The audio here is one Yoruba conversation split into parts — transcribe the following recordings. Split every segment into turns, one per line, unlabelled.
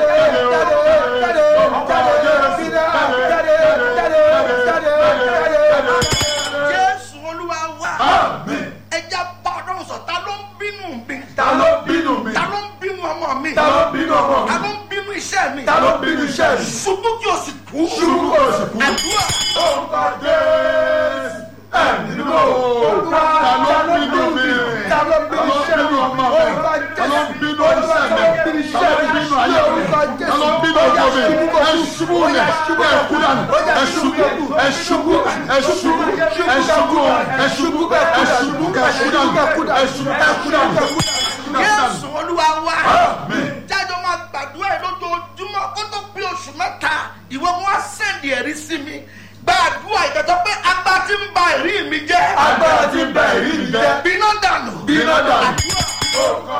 jésù olúwa wá
Àmín.
ẹja bá ọlọ́run sọ ta ló ń bínú mi
Ta ló bínú mi?
ta ló ń bínú ọmọ mi
Ta ló bínú ọmọ
ta
mi?
ló ń bínú iṣẹ́ mi
Ta ló bínú iṣẹ́ mi?
ṣubú kí o sì kú
Ṣubú kí o sì kú.
àdúrà
Orúkọ Jésù. Ẹ̀mí mímọ́ o. Ta ló bínú mi? Ta ló bínú ọmọ mi? Ta ló bínú iṣẹ́ mi? Ta ló bínú ayé mi? Ta ló bínú ọkọ mi? Ẹ ṣubú lẹ̀, ẹ kú dànù, ẹ ṣubú, ẹ ṣubú, ẹ ṣubú, ẹ ṣubú, ẹ ṣubú, ẹ ṣubú, ẹ kú dànù, ẹ ṣubú, ẹ kú dànù.
jésù olúwa wá
Àmín.
jájọ máa gbàdúrà ẹ lójoojúmọ́ kó tó pé oṣù mẹ́ta ìwọ wọn á sẹ́ndì ẹ̀rí sí mi gbàdúrà ìgbàdọ́ pé agbá tí ń ba ẹ̀rí mi jẹ́
Agbára ti bẹ̀ èyí mi jẹ́.
bínú dànù
Bínú dànù. Orúkọ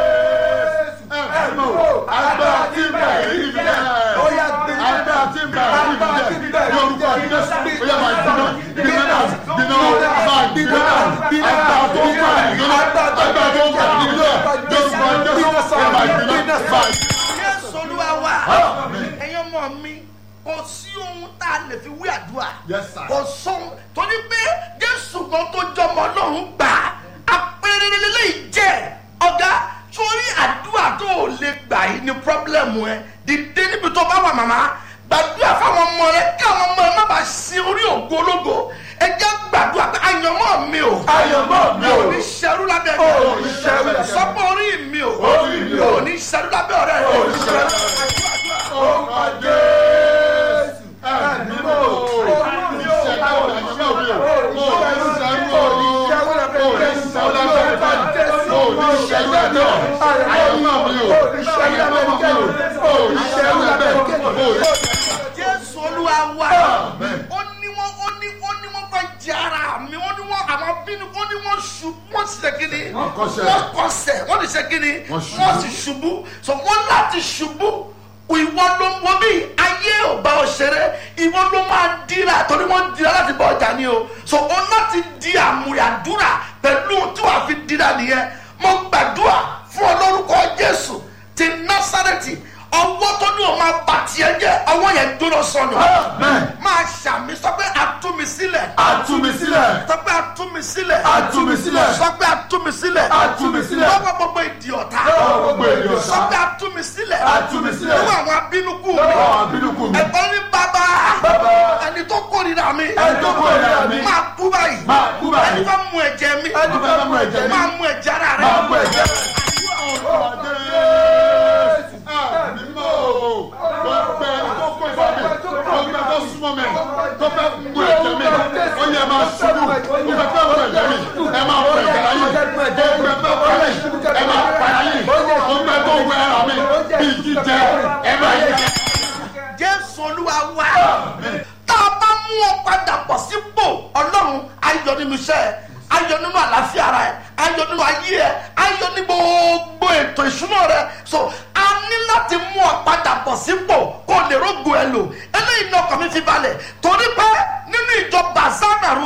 Jésù. Ẹ̀mí o. Agbára ti bẹ̀ èyí mi jẹ́. Agbára ti bẹ̀ èyí mi jẹ́. Ní orúkọ Jésù. Ó yẹ máa gbiná. Gbiná dànù. Gbiná máa gbiná dànù. Agbára tó ń bá èyí lọ. Agbára tó ń bá èyí lọ. Ní orúkọ Jésù. Ó yẹ máa gbiná. Máa
jésù olúwa wá
Àmín.
ẹ̀yin ọmọ mi kò sí ohun tá a lè fi wí àdúrà
Yes, sir.
kò sóhun torí pé jésù gan tó jọmọ ọlọ́run gbà apẹ̀rẹ̀ lélẹ́yìí jẹ́ ọ̀gá sórí àdúrà tó o lè gbà yìí ni pọ́blẹ́mù ẹ dìde níbi tó bá wà màmá gbàdúrà fáwọn ọmọ rẹ kí àwọn ọmọ rẹ má bàa sin orí ògo ológo ẹ jẹ́ gbàdúrà pé àyànmọ́ mi o
Àyànmọ́ mi o.
ò ní ṣerú lábẹ́
Ò ní ṣerú lábẹ́ mi.
sọ́pọ̀ orí mi o
Orí mi o.
ò ní ṣerú lábẹ́ ọ̀rẹ́ rẹ
Ò ní ṣerú Orúkọ Jésù. Ẹ̀mí mímọ́ o. Ìṣẹ̀dá ọ̀rẹ́ mi ò rí o. Mo fẹ́ ṣẹ́rú o. Mo ní ṣẹ́rú lábẹ́ mi. Mo ní ṣẹ́rú lábẹ́ mi. Àyànmọ́ mi o. Àyànmọ́ mi o. Mo ní ṣẹ́rú lábẹ́ mi. Mo ní
jésù olúwa wa
Amen.
ó ní wọn ó ní ó ní wọn fẹ́ jẹ ara mi ó ní wọn àwọn bínú ó ní wọn ṣubú wọn sì ṣe kíni
Wọ́n kọsẹ̀.
wọn kọsẹ̀ wọn sì ṣe kíni
Wọ́n ṣubú.
wọn sì ṣubú so wọn láti ṣubú ìwọ ló ń wo bí ayé ò bá ọ ṣeré ìwọ ló máa dira torí wọn dira láti bọ ọjà ni o so o láti di àmúyàdúrà pẹ̀lú tí wàá fi dira nìyẹn mo gbàdúrà fún ọ lórúkọ jésù ti násàrẹ́tì ọwọ́ tó ní o máa bà tiẹ̀ jẹ́ ọwọ́ yẹn dúró sọnù
Amen.
máa ṣàmì sọ pé àtúmi sílẹ̀
Àtúmi sílẹ̀.
sọ pé àtúmi sílẹ̀
Àtúmi sílẹ̀.
sọ pé àtúmi sílẹ̀
Àtúmi sílẹ̀.
lọ́wọ́ gbogbo ìdí ọ̀tá
Lọ́wọ́ gbogbo ìdí ọ̀tá.
sọ pé àtúmi sílẹ̀
Àtúmi sílẹ̀.
lọ́wọ́ àwọn abínúkú mi
Lọ́wọ́ àwọn abínúkú mi.
ẹ̀gbọ́n ní bàbá
Bàbá.
ẹni tó kórìíra mi
Ẹni tó kórìíra mi.
máa kú báyìí
Máa kú báyìí.
ẹni fẹ́ mú ẹ̀jẹ̀ mi
Ẹni fẹ́ mú ẹ̀jẹ̀ mi.
máa mú ẹ̀jẹ̀ ara rẹ
Máa mú ẹ̀jẹ̀ rẹ̀. Orúkọ Jésù. Ẹ̀mí mímọ́ o. Gbogbo ẹni tó kó ìfọ́ mi. Gbogbo ẹni tó súnmọ́ mi. Tó fẹ́ mú ẹ̀jẹ̀ mi. Ó yẹ máa ṣubú. Ó fẹ́ fẹ́ mú ẹ̀jẹ̀ mi. Ẹ máa fọ ẹ̀jẹ̀ láyé. Gbogbo ẹni tó kọ́ mi. Ẹ máa pa láyé. Gbogbo ẹni tó wẹ ara mi. Bí jíjẹ. Ẹ máa jẹ.
jésù olúwa wá tá a bá mú ọ padà pọ̀ sípò ọlọ́run ayọ̀ nínú iṣẹ́ ẹ ayọ̀ nínú àlàáfíà ara ẹ ayọ̀ nínú ayé ẹ ayọ̀ ní gbogbo ètò ìṣúná rẹ so a ní láti mú ọ padà pọ̀ sípò kó o lè rógo ẹ lò eléyìí ní ọkàn mi fi balẹ̀ torí pé nínú ìjọ bazanarua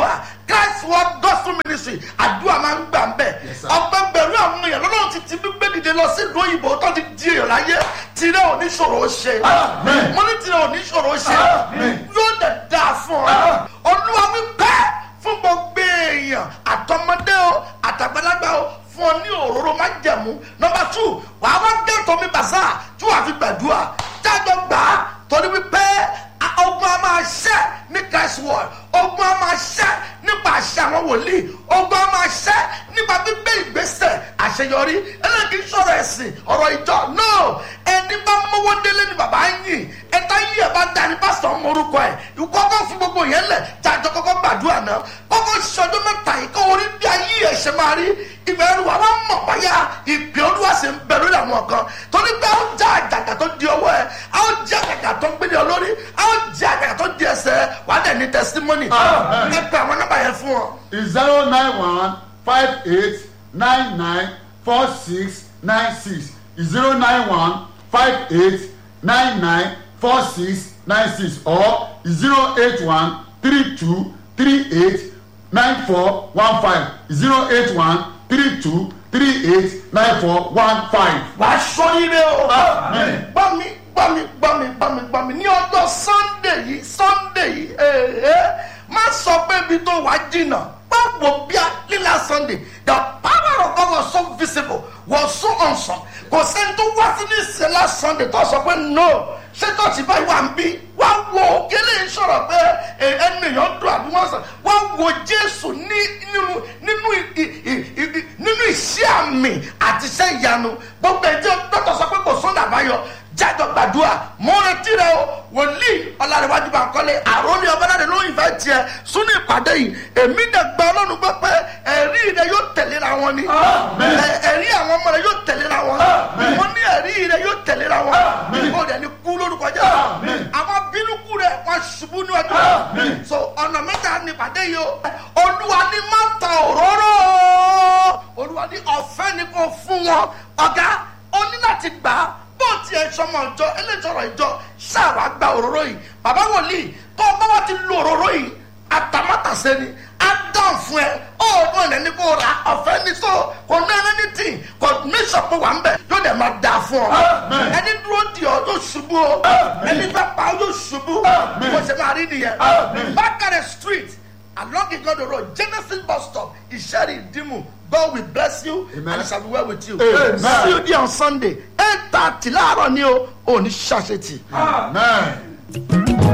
christ world gospel ministry àdúrà máa ń gbà ń bẹ̀
Yes, sir.
ọgbẹ́gbẹ̀rún àwọn èèyàn lọ́nà ti ti gbígbé dìde lọ sí ìlú òyìnbó tó ti di èèyàn láyé tirẹ̀ ò ní ṣòro ó ṣe
Amen.
mo ní tirẹ̀ ò ní ṣòro ó ṣe
Amen.
yóò dẹ̀ dáa fún ọ olúwa wípé fún gbogbo èèyàn àtọmọdé o àtàgbàlagbà o fún ọ ní òróró má jẹ̀mú nọmba two wàá wá gẹ́tọ̀ mi bàṣà tí wàá fi gbàdúrà jájọ gbà á torí wípé a- ogun a máa ṣẹ́ ní christ world ogun a máa ṣẹ́ nípa àṣẹ àwọn wòlíì ogun a máa ṣẹ́ nípa gbígbé ìgbésẹ̀ àṣeyọrí eléyìí kì í sọ̀rọ̀ ẹ̀sìn ọ̀rọ̀ ìjọ no ẹni bá mọ́wọ́ délé ni bàbá ń yìn ẹ̀ta yí ẹ̀ bá dání pásítọ̀ ń morúkọ ẹ̀ ìkọ́kọ́ fún gbogbo yẹn lẹ̀ jájọ kọ́kọ́ gbàdúrà náà kọ́kọ́ ṣọjọ́ mẹ́ta yìí kọ́ orí bí ayé ẹ̀ ṣe máa rí ìgbà ẹrù wa wọ́n mọ̀ báyà ìpè olúwa sì ń bẹ lórí àwọn kan torí pé ó já àjàgà tó di ọwọ́ ẹ̀ á ó jẹ́ àjàgà tó ń gbé ní ọ lórí á ó jẹ́ àjàgà tó di ẹsẹ̀ ẹ̀ wà á dẹ̀ ní testimony
Amen.
ẹ pé àwọn nọ́mbà yẹn fún ọ.
zero nine one five eight nine nine four six nine six zero nine one five eight nine nine four six nine six or zero eight one three two three eight nine four one five zero eight one three two three eight nine four one five.
wà á sọyíre o.
Amen.
gbọ́ mi gbọ́ mi gbọ́ mi gbọ́ mi gbọ́ mi ní ọjọ́ sunday yìí sunday yìí ee má sọ pé ibi tó wà jìnnà báwo bí a lílà sunday the power of God was so visible was so awesome kò sẹ́ni tó wá sí ní ìsẹ̀lá sunday tó sọ pé no ṣé tọ́sí báyìí wà ń bí wá wo kílè ń sọ̀rọ̀ pé ẹ, ẹnu èèyàn dùn àbí wọ́n sọ wá wo jésù ní nínú nínú ì- ì- ì- ì- nínú iṣẹ́ àmì àti iṣẹ́ ìyanu gbogbo ẹjọ́ dọ́tọ̀ sọ pé kò sọ́nà àbáyọ jájọ gbàdúrà mo retí rẹ o wòlíì ọ̀làríwájú bá kọ́lé àròlé ọ̀bọ̀dàdé ló ń fẹ́ tiẹ̀ súnú ìpàdé yìí èmi dẹ̀ gba ọlọ́run gbọ́ pé ẹ̀rí rẹ yóò tẹ̀léra wọn ni
Amen.
Ẹ- ẹ̀rí àwọn ọmọ rẹ yóò tẹ̀léra wọn
Amen.
mo ní ẹ̀rí rẹ yóò tẹ̀léra wọn
Amen.
o dẹ̀ ní kú lórúkọ jẹ́
Amen.
àwọn bínúkú rẹ wọn ṣubú níwájú
Amen.
so ọ̀nà mẹ́ta ní ìpàdé yìí o olúwa ní má ta òróró olúwa ní ọ̀fẹ́ ni kò fún wọn ọ̀gá o ní láti gbà á bó tiẹ̀ sọmọ ìjọ eléjọrọ ìjọ ṣáàwá gba òróró yìí bàbá wòlíì tó o bá wá ti lo òróró yìí àtàmátàsé ni á dán fún ẹ ọ̀ọ́dún ẹ̀ ní kó ra ọ̀fẹ́ ní so kò ní ẹni tí kò ní sọ̀pọ̀ wà ń bẹ̀ yóò dẹ̀ máa dà fún ọ
Amen.
ẹni dúró di ọ yóò ṣubú o
Amen.
ẹni bá pa ọ yóò ṣubú
Amen.
bó ṣe máa rí nìyẹn
Amen.
bákàrẹ̀ street along igodo road genesis bus stop ìṣẹ́rì ìdímù god will bless you
Amen.
and it shall be well with you
Amen.
see you there on sunday eight thirty láàárọ̀ ni o ò ní ṣàṣetì.
Amen.